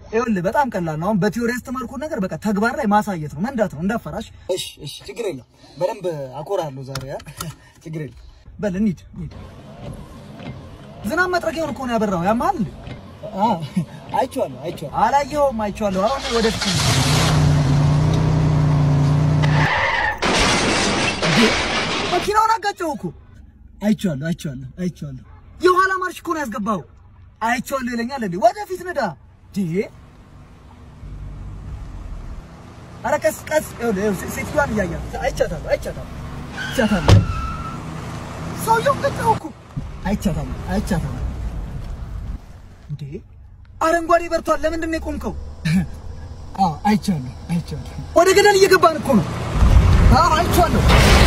ይኸውልህ በጣም ቀላል ነው። አሁን በቲዮሪ ያስተማርኩት ነገር በቃ ተግባር ላይ ማሳየት ነው፣ መንዳት ነው። እንዳፈራሽ። እሺ፣ እሺ፣ ችግር የለም። በደንብ አኮራለሁ ዛሬ። ያ ችግር የለም። በል እንሂድ፣ እንሂድ። ዝናብ መጥረጊያውን እኮ ነው ያበራው። ያማል እንዴ? አዎ፣ አይቼዋለሁ፣ አይቼዋለሁ። አላየኸውም? አይቼዋለሁ። አሁን ወደፊት ነው። እንዴ፣ መኪናውን አጋጨው እኮ። አይቼዋለሁ፣ አይቼዋለሁ፣ አይቼዋለሁ። የኋላ ማርሽ እኮ ነው ያስገባው። አይቼዋለሁ ይለኛል እንዴ? ወደፊት ንዳ እንዴ! ኧረ ቀስ ቀስ። ይኸውልህ ይኸውልህ፣ ሴትዮዋን እያያት አይቻታለሁ፣ አይቻታለሁ፣ አይቻታለሁ። ሰውየውን ገጨው እኮ አይቻታለሁ፣ አይቻታለሁ። እንዴ አረንጓዴ በርቷል። ለምንድን ነው የቆምከው? አዎ አይቻለሁ፣ አይቻለሁ። ወደ ገደል እየገባን እኮ ነው። አዎ አይቻለሁ።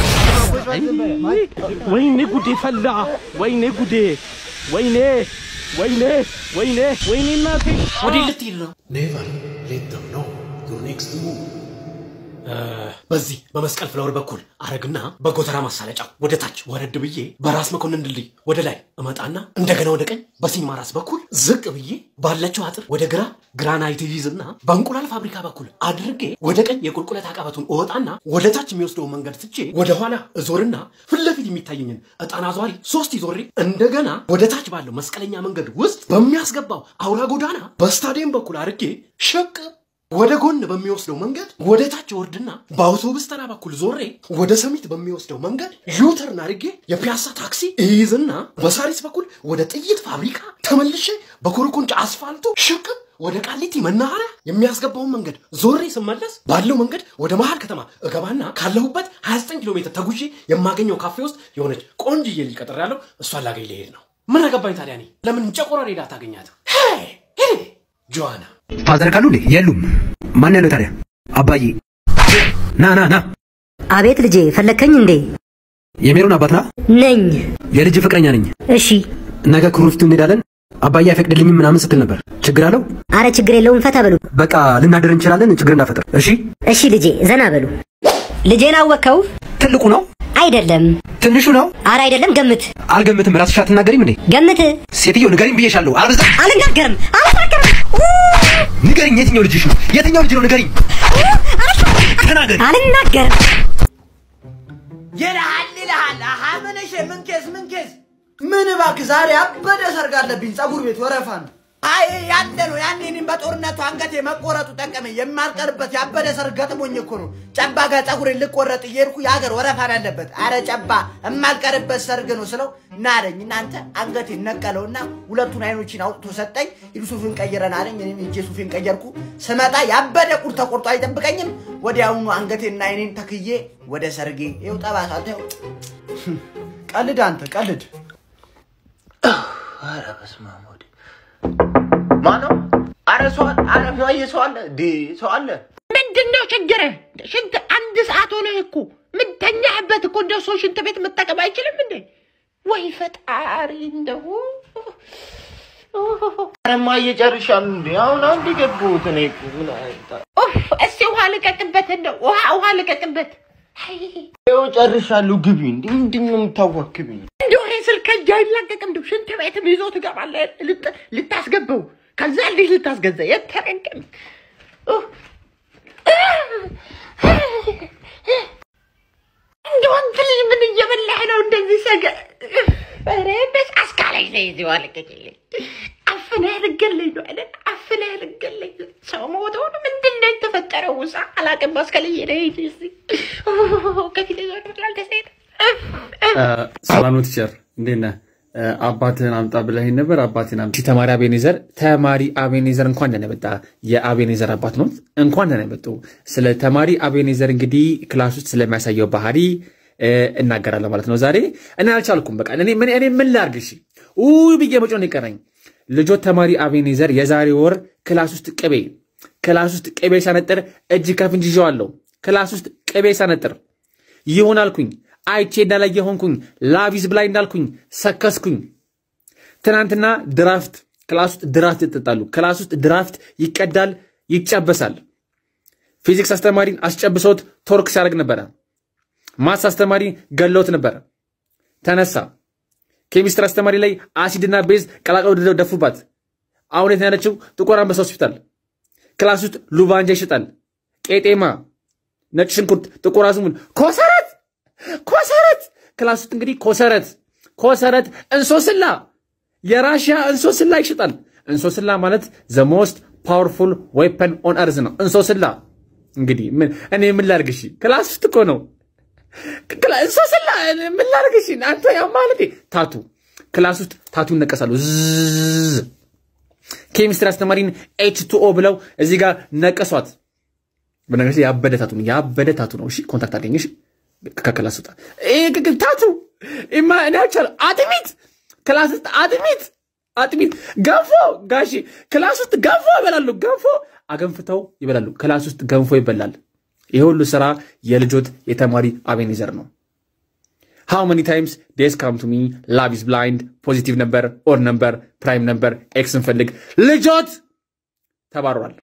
ወይኔ ጉዴ ፈላ! ወይኔ ጉዴ! ወይኔ ወይኔ ወይኔ ወይኔ እናቴ! ወዴት ልትሄድ ነው? Never let them know your next move. በዚህ በመስቀል ፍላወር በኩል አረግና በጎተራ ማሳለጫ ወደ ታች ወረድ ብዬ በራስ መኮንን ድልድይ ወደ ላይ እመጣና እንደገና ወደ ቀኝ በሲኒማ ራስ በኩል ዝቅ ብዬ ባለችው አጥር ወደ ግራ ግራናይት ይዝና በእንቁላል ፋብሪካ በኩል አድርጌ ወደ ቀኝ የቁልቁለት አቀበቱን እወጣና ወደ ታች የሚወስደውን መንገድ ትቼ ወደ ኋላ እዞርና ፊት ለፊት የሚታየኝን እጣን አዟሪ ሶስት ይዞሬ እንደገና ወደ ታች ባለው መስቀለኛ መንገድ ውስጥ በሚያስገባው አውራ ጎዳና በስታዲየም በኩል አድርጌ ሸቅ ወደ ጎን በሚወስደው መንገድ ወደ ታች ወርድና በአውቶቡስ ተራ በኩል ዞሬ ወደ ሰሚት በሚወስደው መንገድ ዩተርን አድርጌ የፒያሳ ታክሲ እይዝና በሳሪስ በኩል ወደ ጥይት ፋብሪካ ተመልሼ በኮረኮንች አስፋልቱ ሽቅብ ወደ ቃሊቲ መናኸሪያ የሚያስገባውን መንገድ ዞሬ ስመለስ ባለው መንገድ ወደ መሀል ከተማ እገባና ካለሁበት 29 ኪሎ ሜትር ተጉዤ የማገኘው ካፌ ውስጥ የሆነች ቆንጅዬ ልጅ ቀጥሬያለሁ። እሷን ላገኝ ልሄድ ነው። ምን አገባኝ ታዲያ እኔ ለምን ጨቆራ ሄዳ አታገኛትም? ሄይ ሄይ ጆዋና ፋዘር ካሉ እንዴ? የሉም። ማን ያለው ታዲያ? አባዬ ና ና ና። አቤት ልጄ ፈለግከኝ እንዴ? የሜሮን አባት ና። ነኝ። የልጅ ፍቅረኛ ነኝ። እሺ። ነገ ክሩፍቱ እንሄዳለን። አባዬ አይፈቅድልኝም ምናምን ስትል ነበር። ችግር አለው? አረ ችግር የለውም ፈታ በሉ። በቃ ልናደር እንችላለን። ችግር እንዳፈጥር። እሺ። እሺ ልጄ ዘና በሉ። ልጄን አወከው? ትልቁ ነው አይደለም። ትንሹ ነው? አረ አይደለም፣ ገምት። አልገምትም። ራስሽ አትናገሪም እንዴ? ገምት። ሴትዮ ንገሪኝ ብዬሻለሁ። አልበዛ አልናገርም፣ አልናገርም። ንገሪኝ። የትኛው ልጅሽ ነው? የትኛው ልጅ ነው? ንገሪኝ። ተናገሪ። አልናገርም። ይልሃል ይልሃል። አሀ ምን እሺ፣ ምን ኬስ ምን ኬስ ምን እባክህ፣ ዛሬ አበደ ሰርግ አለብኝ። ጸጉር ቤት ወረፋ ነው። አይ ያለ ነው ያኔ እኔም በጦርነቱ አንገቴ መቆረጡ ጠቀመኝ። የማልቀርበት ያበደ ሰርግ ገጥሞኝ እኮ ነው። ጨባ ጋር ጸጉሬን ልቆረጥ እየሄድኩ የሀገር ወረፋ ነው ያለበት። አረ ጨባ የማልቀርበት ሰርግ ነው ስለው ናረኝ። እናንተ አንገቴን ነቀለውና ሁለቱን አይኖችን አውጥቶ ሰጠኝ። ሂዱ ሱፊን ቀይረን አለኝ። እኔም ሂጄ ሱፊን ቀየርኩ። ስመጣ ያበደ ቁር ተቆርጦ አይጠብቀኝም። ወዲያውኑ አንገቴና አይኔን ተክዬ ወደ ሰርጌ ይኸው ጠባሳ ተው። ቀልድ አንተ ቀልድ። ኧረ በስመ አብ ወልድ ማነው? ኧረ ሰው አለ፣ ኧረ ማየ ሰው አለ፣ ዲ ሰው አለ። ምንድን ነው ችግርህ? ሽንት አንድ ሰዓት ሆነህ እኮ ምን ተኛህበት እኮ እንደው ሰው ሽንት ቤት መጠቀም አይችልም እንዴ? ወይ ፈጣሪ እንደው ኧረ ማየ ጨርሻለሁ እንዴ? አሁን አንድ የገባሁት እኔ እኮ ምን አይነት ኡፍ! እስቲ ውሃ ልቀቅበት፣ እንደው ውሃ ውሃ ልቀቅበት። አይ፣ ይኸው ጨርሻለሁ። ግቢ እንዴ! ምንድን ነው የምታዋክብኝ? እንደው ይሄ ስልክ ከእጅ አይላቀቅም። እንደው ሽንት ቤትም ይዞ ትገባለህ ልት- ልታስገባው፣ ከዛ እንዲህ ልታስገዛ የተረገም እንደው አንተ ልጅ ምን እየበላህ ነው እንደዚህ ሰገ ኧረ በስ አስካላይ ነው ይዘዋ ልቀቅልኝ። አፍነህ ልገለኝ ነው አይደል? አፍነህ ልገለኝ። ሰው ሞተው ነው ምንድን ነው የተፈጠረው? ውሳ አላቅም። አስከልዬ ነው ይሄ እዚህ ከፊት ዞር ብላል ተሰይደ ሰላም ነው ቲቸር፣ እንዴት ነህ? አባትህን አምጣ ብለኸኝ ነበር። አባትህን አምጣ። ተማሪ አቤኔዘር ተማሪ አቤኔዘር እንኳን ደህና መጣ። የአቤኔዘር አባት ነው። እንኳን ደህና መጡ። ስለ ተማሪ አቤኔዘር እንግዲህ ክላስ ውስጥ ስለሚያሳየው ባህሪ እ፣ እናገራለሁ ማለት ነው ዛሬ። እኔ አልቻልኩም። በቃ እኔ ምን እኔ ምን ላድርግ? እሺ ውይ ብዬ መጮህ ነው የቀረኝ። ልጆች ተማሪ አቤኔዘር የዛሬ ወር ክላስ ውስጥ ቅቤ ክላስ ውስጥ ቅቤ ሳነጥር እጅ ከፍንጅ ይዤዋለሁ። ክላስ ውስጥ ቅቤ ሳነጥር ይሆን አልኩኝ። አይቼ እንዳላየ ሆንኩኝ። ላቪዝ ብላይ እንዳልኩኝ ሰከስኩኝ። ትናንትና ድራፍት ክላስ ውስጥ ድራፍት ይጠጣሉ። ክላስ ውስጥ ድራፍት ይቀዳል፣ ይጨበሳል። ፊዚክስ አስተማሪን አስጨብሰውት ቶርክ ሲያደርግ ነበረ። ማትስ አስተማሪ ገለውት ነበረ። ተነሳ። ኬሚስትሪ አስተማሪ ላይ አሲድና ቤዝ ቀላቅለው ደፉባት። አሁን የት ነው ያለችው? ጥቁር አንበሳ ሆስፒታል። ክላስ ውስጥ ሉባንጃ ይሸጣል። ቄጤማ፣ ነጭ ሽንኩርት፣ ጥቁር አዝሙድ፣ ኮሰረት ኮሰረት ክላስ ውስጥ እንግዲህ ኮሰረት ኮሰረት እንሶስላ የራሽያ እንሶስላ ይሸጣል። እንሶስላ ማለት ዘ ሞስት ፓወርፉል ዌፐን ኦን እርዝ ነው። እንሶስላ እንግዲህ ምን እኔ ምን ላድርግ? እሺ ክላስ ውስጥ እኮ ነው ክላ- እንሶስላ ምን ላድርግ? እሺ አንተ ያው ማለቴ ታቱ ክላስ ውስጥ ታቱ ይነቀሳሉ። ዝዝ ኬሚስትሪ አስተማሪን ኤች ቱ ኦ ብለው እዚህ ጋር ነቀሷት። በነገራችን ያበደ ታቱ ነው፣ ያበደ ታቱ ነው። እሺ ኮንታክት አድርገኝ። እሺ ከክላስ ውጣ። ይሄ ግን ታቱ ኢማ እኔ አልቻለሁ። አጥሚት ክላስ ውስጥ አጥሚት አጥሚት ገንፎ ጋሺ ክላስ ውስጥ ገንፎ ይበላሉ። ገንፎ አገንፍተው ይበላሉ። ክላስ ውስጥ ገንፎ ይበላል። ይህ ሁሉ ስራ የልጆት የተማሪ አቤኔዘር ነው። ሃው መኒ ታይምስ ዴስ ካም ቱ ሚ ላቭ ኢዝ ብላይንድ ፖዚቲቭ ነበር ኦድ ነበር ፕራይም ነበር ኤክስ እንፈልግ ልጆት ተባሯል።